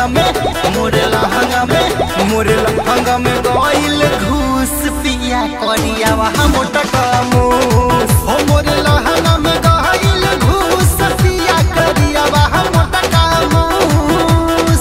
लहंगा में मोरे लहंगा में मोरे लहंगा में गइल घूस पिया करिया वहाँ मोटा कामूस हो मोरे लहंगा में गइल घूस पिया करिया वहाँ मोटा कामूस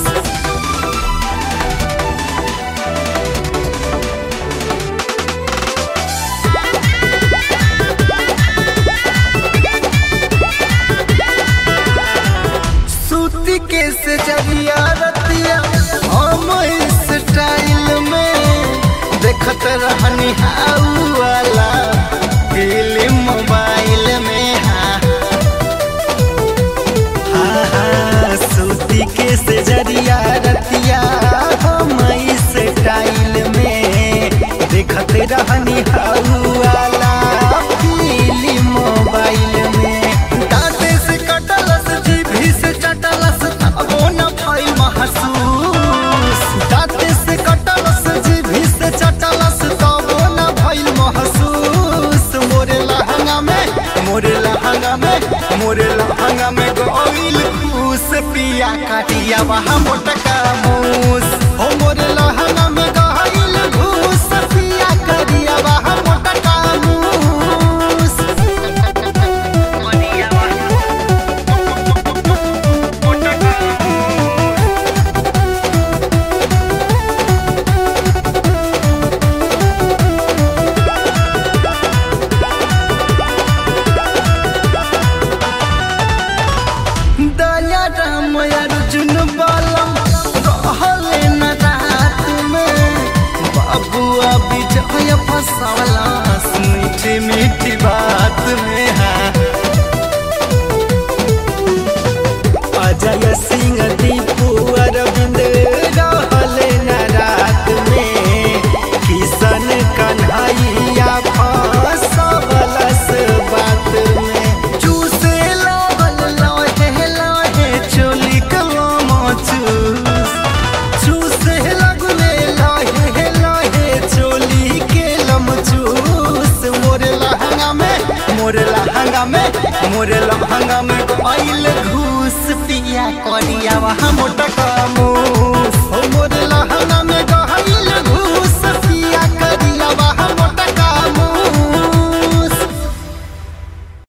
सूती के से जरिया रतिया हम स्टाइल में देखत रहनी हाउ वाला फिल्म मोबाइल में हाँ हाँ, हाँ, सूती के से जरिया रतिया हम स्टाइल में देखत रहनी हाउ वाला फिल्म मोबाइल में दांते से कटलस जीभी से चटलस तबो न भइल महसूस दांते से कटलस जीभी से चटलस तबो न भइल महसूस मोरे लहंगा में मोरे लहंगा में मोरे लहंगा में गइल खूस पिया काटिया वहाँ मोटका मूस हो मोरे लहंगा में गइल घूस पिया करिया वहाँ मोटका मूस दया राम अर्जुन बालम रहले न रात में बाबुआ विजय फसवला मीठी मीठी बात में हाँ अजय सिंह दीपू अरविंद रहले न रात में किशन कन्हैया फसवलस बात में चूसे लागल लहे लहे चोली कलम चूस चूसे लगले लहे लहे चोली के लम चूस मोरे लहंगा में मोरे लहंगा में मोरे लहंगा में गइल घूस पिया करिया वहाँ मोटा कामू